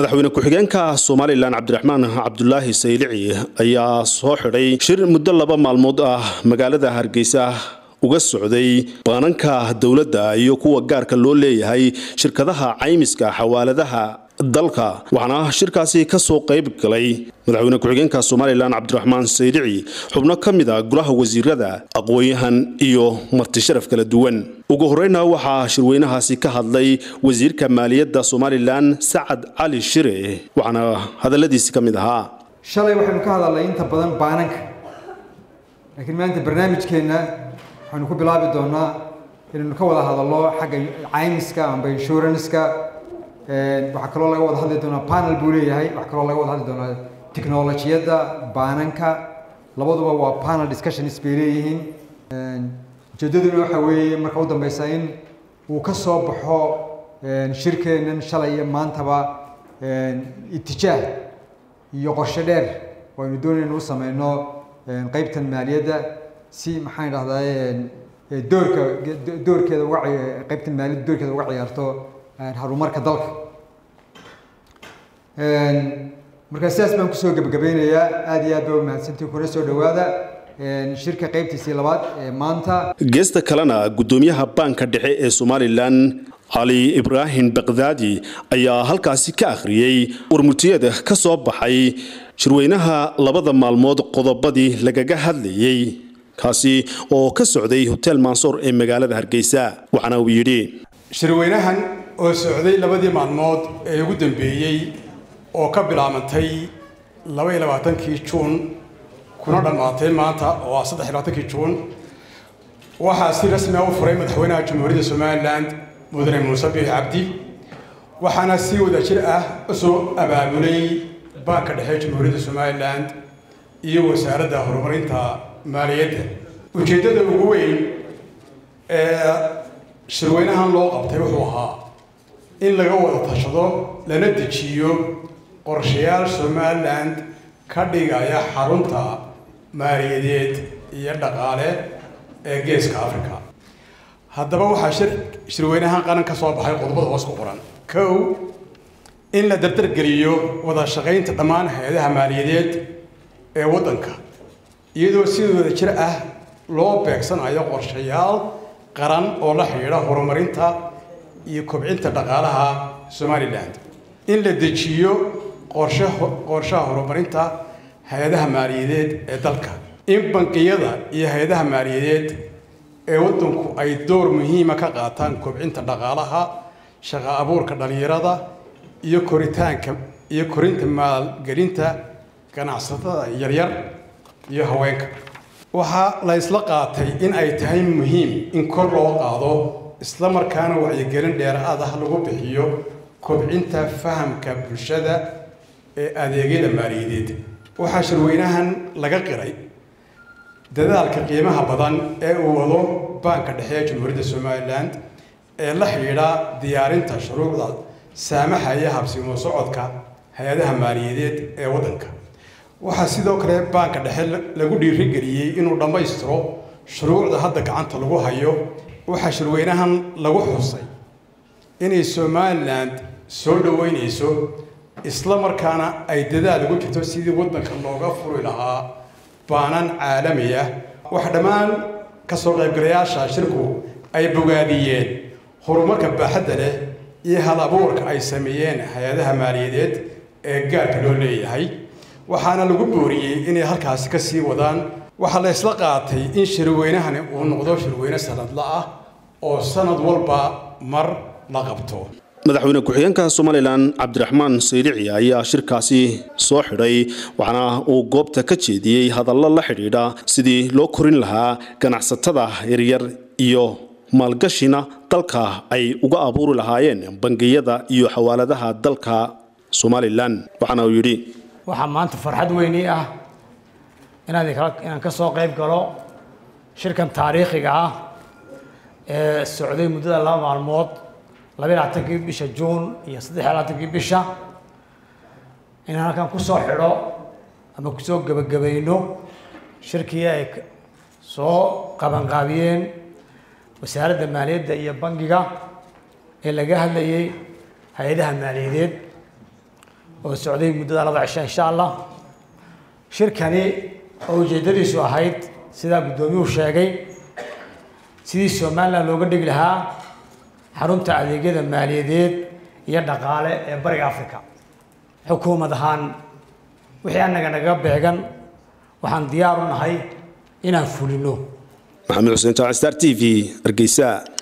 madaxweyne ku-xigeenka somalilan cabdiraxmaan cabdulaahi saylici ayaa soo xidhay shir muddo laba maalmood ah magaalada hargeysa uga socday baananka dowladda iyo kuwa gaarka loo leeyahay shirkadaha caymiska xawaaladaha dalka waxaana shirkaasi ka soo qayb galay madaxweyne ku-xigeenka somalilan cabdiraxmaan saylici xubno ka mid a golaha wasiirada aqoon-yahan iyo marti sharaf kala duwan ugu horeyna waxaa shirweynahaasi ka hadlay wasiirka maaliyadda somalilan sacad cali shire waxaana hadaladiisi ka mid ahaa shalay waxaynu ka hadalnay inta badan baananka laakiin maanta barnaamijkeenna waxaynu ku bilaabi doonaa inaynu ka wada hadalno xagga caymiska amba inshuranska waxaa kaloo laga wada hadli doonaa panel buu leeyahay waxaa kaloo laga wada hadli doonaa technolojiyadda baananka labaduba waa panel discussions bay leeyihiin ujeedaduna waxa weeye marka u dambeysa in uu ka soo baxo shirkeennan shalay iyo maantaba itijaah iyo qorshe dheer oo aynu doonayna u sameyno qeybtan maaliyadda si maxaan idhahdaa doorka doorkeeda uga qeybtan maaliyadda doorkeeda uga ciyaarto horumarka dalka marka sidaas baan kusoo gebagabeynayaa aada iyo aad ba umahadsantii kuna soo dhawaada shirka qeybtiisii labaad ee maanta geesta kalena guddoomiyaha baanka dhexe ee somalilan cali ibraahim bakdaadi ayaa halkaasi ka akhriyey warmurtiyada ka soo baxay shirweynaha labada maalmood qodobadii lagaga hadlayey kaasi oo ka socday hotel mansoor ee magaalada hargeysa waxaana uu yidhi shirweynahan oo socday labadii maalmood ee ugu dambeeyey oo ka bilaabantay laba iyo labaatankii juun kuna dhammaatay maanta oo ah saddex iyo labaatankii juun waxaa si rasmi ah u furay madaxweynaha jamhuuriyadda somalilan mudane muuse biix cabdi waxaana si wadajir ah usoo abaabulay baanka dhexe jamhuuriyadda somalilan iyo wasaaradda horumarinta maaliyadda ujeeddada ugu weyn ee shirweynahan loo qabtay wuxuu ahaa in laga wada tashado lana dejiyo qorshayaal somalilan ka dhigaya xarunta maaliyadeed iyo dhaqaale ee geeska africa haddaba waxaa shir shirweynahan qaran ka soo baxay qodobada hoos ku qoran kow in la dardargeliyo wada shaqaynta dhammaan hay-adaha maaliyadeed ee waddanka iyadoo si wada jir ah loo beegsanayo qorshayaal qaran oo la xidhiidha horumarinta iyo kobcinta dhaqaalaha somalilan in la dejiyo qorshe qorshaha horumarinta hay-adaha maaliyadeed ee dalka in bankiyada iyo hay-adaha maaliyadeed ee waddanku ay door muhiima ka qaataan kobcinta dhaqaalaha shaqo abuurka dhallinyarada iyo koritaanka iyo korinta maalgelinta ganacsatada yaryar iyo haweenka waxaa la isla qaatay in ay tahay muhiim in kor loo qaado isla markaana wacyigelin dheeraad ah lagu bixiyo kobcinta fahamka bulshada ee adeegyada maaliyadeed waxaa shirweynahan laga qiray dadaalka qiimaha badan ee uu wado baanka dhexe ee jamhuuriyadda somalilan ee la xidhiidha diyaarinta shuruucda saamaxaya habsimo socodka hay-adaha maaliyadeed ee waddanka waxaa sidoo kale baanka dhexe lagu dhiirigeliyey inuu dhammaystiro shuruucda hadda gacanta lagu hayo waxaa shirweynahan lagu xusay inay somalilan soo dhoweynayso isla markaana ay dadaal ugu jirto sidii waddanka looga furi lahaa baanan caalami ah waxa dhammaan kasoo qaybgalayaasha shirku ay bogaadiyeen horumarka baaxadda leh iyo hal abuurka ay sameeyeen hay-adaha maaliyadeed ee gaarka loo leeyahay waxaana lagu booriyey inay halkaasi ka sii wadaan waxaa la isla qaatay in shirweynahani uu noqdo shirweyne sanadla ah oo sanad walba mar la qabto madaxweyne ku-xigeenka somalilan cabdiraxmaan saylici ayaa shirkaasi soo xidhay waxaana uu goobta ka jeediyey hadallo la xidhiidha sidii loo korin lahaa ganacsatada yaryar iyo maalgashina dalka ay uga abuuri lahaayeen bangiyada iyo xawaaladaha dalka somalilan waxaana uu yidhi waxaa maanta farxad weyni ah inaan inaan ka soo qayb galo shirkan taariikhiga ah ee socday muddada laba maalmood laba iyo labaatankii bisha juun iyo saddex iyo labaatankii bisha inaan halkan kusoo xidho ama kusoo gebagabayno shirkii ay soo qabanqaabiyeen wasaaradda maaliyadda iyo bangiga ee laga hadlayay hay-adaha maaliyadeed oo socday muddada laba cisho insha allah shirkani oo ujeeddadiisu ahayd sidaa guddoomiyuhu sheegay sidii somalilan looga dhigi lahaa xarunta adeegyada maaliyadeed iyo dhaqaale ee bariga africa xukuumad ahaan wixii annaga naga beegan waxaan diyaar u nahay inaan fulino maxamed xuseen jaac star t v hargeysa